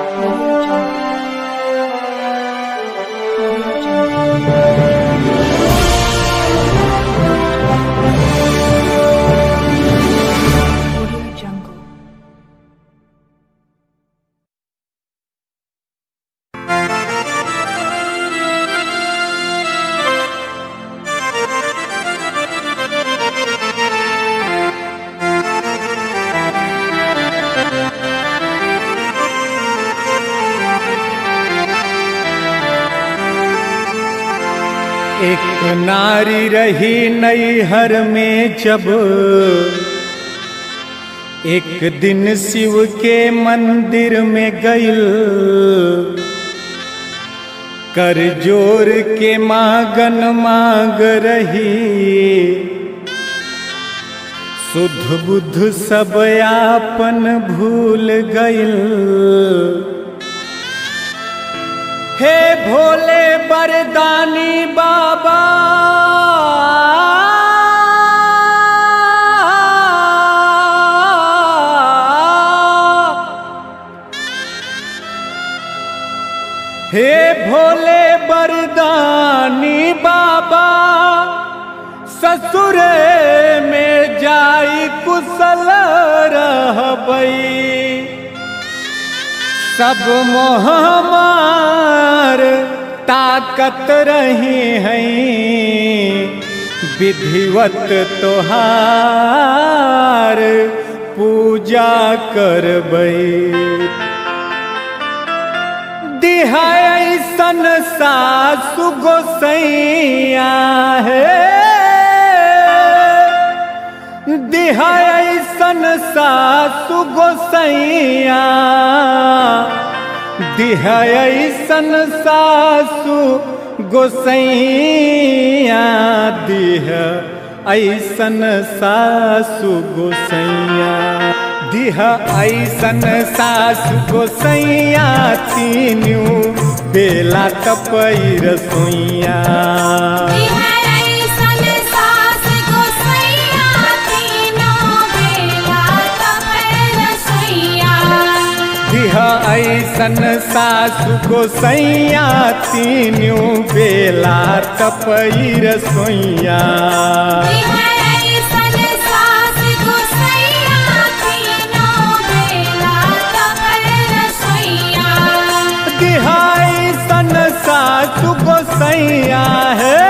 Audio Jungle. Audio Jungle. Audio Jungle. एक नारी रही नैहर में जब एक दिन शिव के मंदिर में गईल कर जोर के मागन माग रही शुद्ध बुद्ध सब आपन भूल गईल हे भोले बरदानी बाबा हे भोले बरदानी बाबा ससुर में जाई कुशल रहबई सब मोहमार ताकत रही हैं विधिवत तोहार पूजा करबई दिहासन सासु गोसैया है दिहासन सासु गोसैया दिहासन सासु गोसैया दिह ऐसन सासु गोसैया दिह ऐसन सासु गोसैया तीनू बेला कपई रसोइया दिह ऐसन सासु गोसैया तीनू बेला तपई रसोइया दिह ऐसन सासु गोसैया है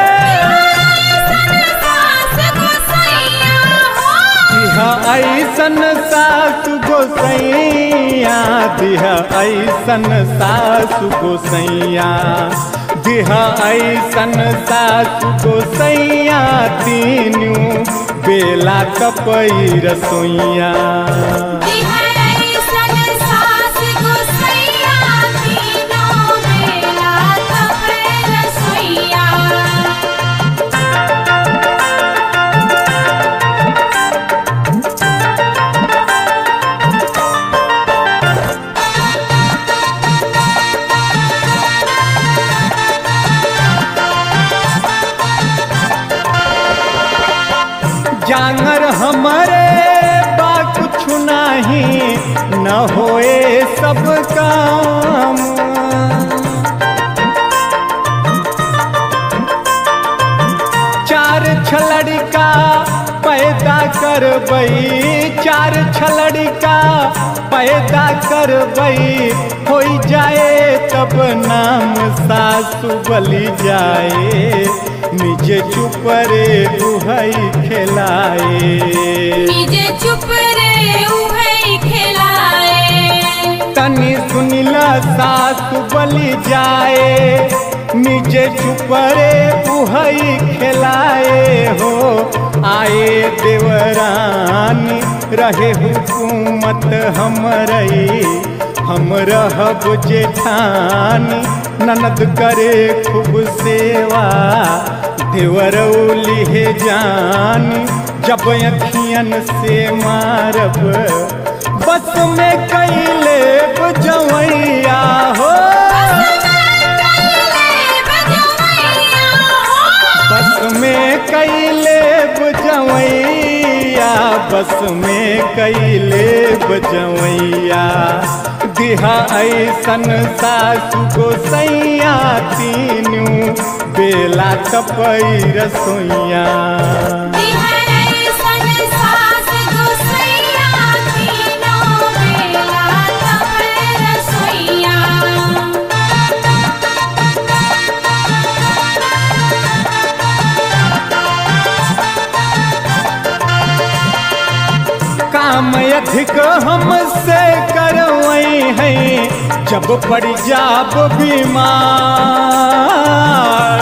दिह ऐसन सासु गोसैया दिह ऐसन सासु गोसैया दिह ऐसन सासु गोसैया तीनू बेला कपई रसोइया जांगर हमारे बा कुछ नहीं न होए सब काम चार छलड़िका पैदा करबई चार छलड़िका पैदा करबई हो जाए तब नाम सासु बलि जाए निज चुप रे दुहई खिलाए चुप रे उहई खिलाए तनी सुनिला सासु बलि जाए निजे चुप रे उहई खिलाए हो आए देवरानी रहे हुकूमत हमरई हम रहब जेठानी ननद करे खूब सेवा देवरौली हे जानी जब अखियन से मारब बस में कैले जवैया हो बस में कैले जवैया बस में कैले बजवैया दिह दिहा ऐसन सासु को सैया तीनू बेला तपई रसोइया तिहरै सन सास गोसैया तीनों बेला तपै रसोइया काम अधिक हमसे करवई है जब पड़ जाब बीमार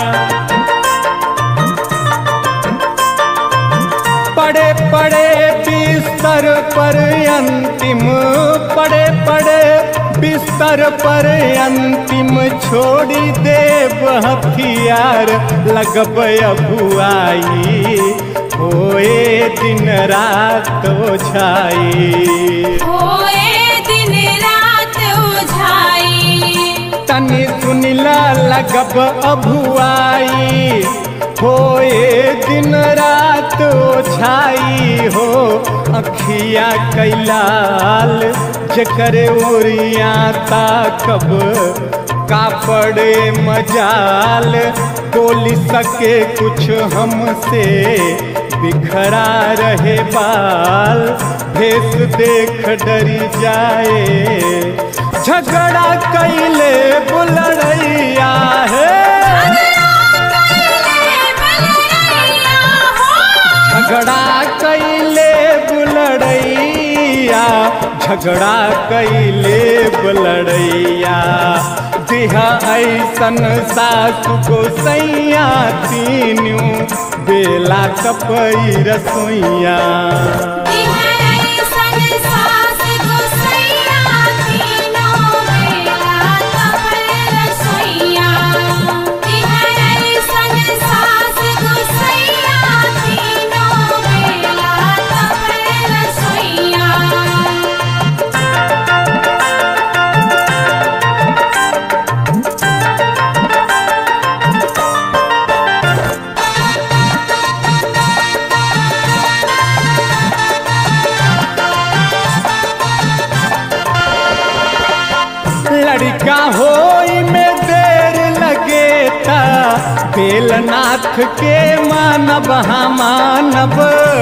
पड़े पड़े बिस्तर पर अंतिम पड़े पड़े बिस्तर पर अंतिम छोड़ी देव हथियार लगब अबुआई होए दिन रात ओछाई होए दिन रात उझाई तनी सुनिला लगब अभुआई होए दिन रात ओछाई हो अखिया कैलाल जकर ओरिया ताकब कापड़े मजाल बोल सके कुछ हमसे बिखरा रहे बाल भेस देख डरी जाए झगड़ा कैले बुलड़ैया है झगड़ा कैले बुलड़ैया झगड़ा कैले बुलड़ैया दिहा ऐसन सासु को सैया तीनू बेला कपई रसोइया तिहरै सन सास गोसैया तीनों बेला तपै रसोइया तिहरै सन सास गोसैया तीनों बेला तपै रसोइया लड़का होई में देर लगे ता बेलनाथ के मानब हम मानब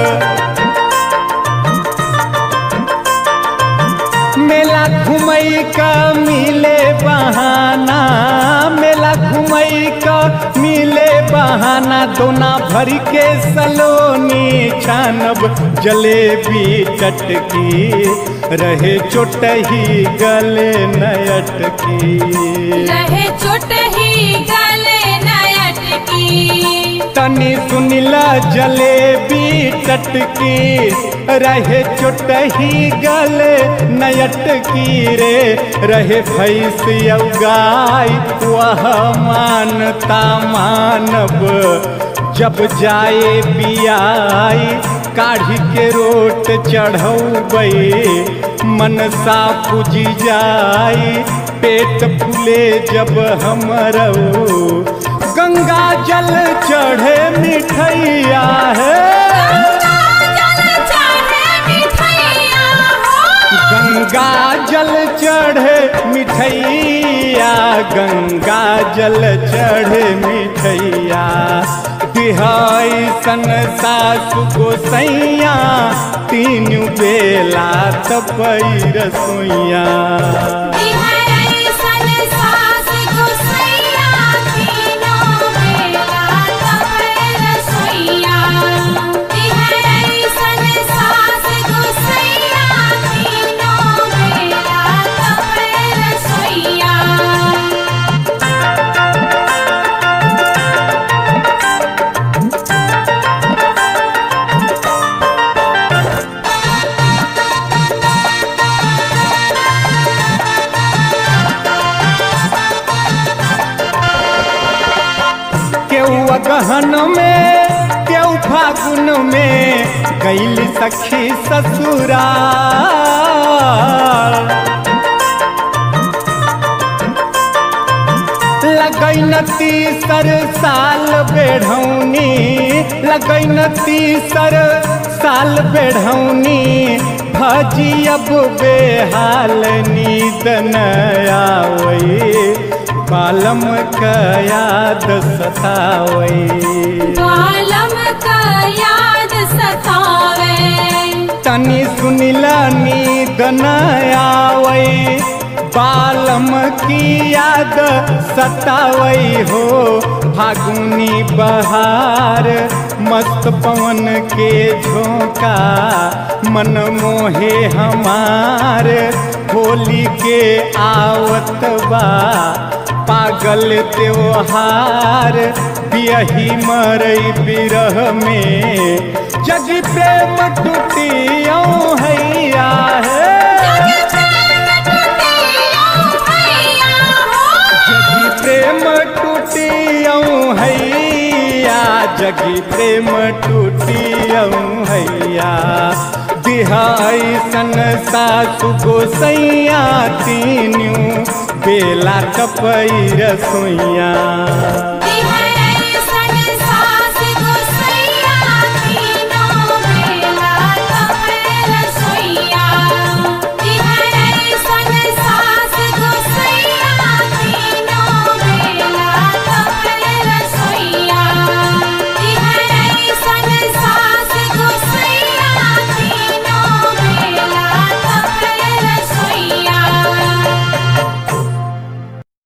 मेला घुमई का मिले बहाना मेला घुमई का मिले बहाना दोना भर के सलोनी छानब जलेबी टटकी रहे चोटही गले नयटकी रहे चोट ही गले नयटकी तनी सुनिला जलेबी टटकी रहे चोटही गले नयटकी रे रहे भैंस गाय वह मानता मानब जब जाए बियाई काढ़ी के रोट चढ़ौबै मनसा पूजी जाई पेट फूले जब हमरऊ गंगा जल चढ़े मिठैया है जल चाहे मिठैया हो गंगा जल चढ़े मिठैया गंगा जल चढ़े मिठैया दिहाई सन सासु गोसैया तीन बेला तपई रसोइया तिहरै सन सास गोसैया तीनों बेला तपै रसोइया तिहरै सन सास गोसैया तीनों बेला तपै रसोइया केहू अगहन में केहू फागुन में गैल सखी ससुराल लगैन तीसर साल बेढ़ौनी लगैन तीसर साल बेढ़ौनी भजी अब बेहाल नींद न आवई बालम का याद सतावई बालम का याद सतावे तनी सुनिला नींद न आवई बालम की याद सतावई हो फागुनी बहार मस्त पवन के झोंका मन मोहे हमार होली के आवत बा पागल त्योहार बियही मरई बिरह में जग प्रेम टूटियो हैया है जगी प्रेम टूटियो हैया जगी प्रेम टूटियो हैया बिहाई सन सासु गोसैया तीन्यू बेला टपई रसोइया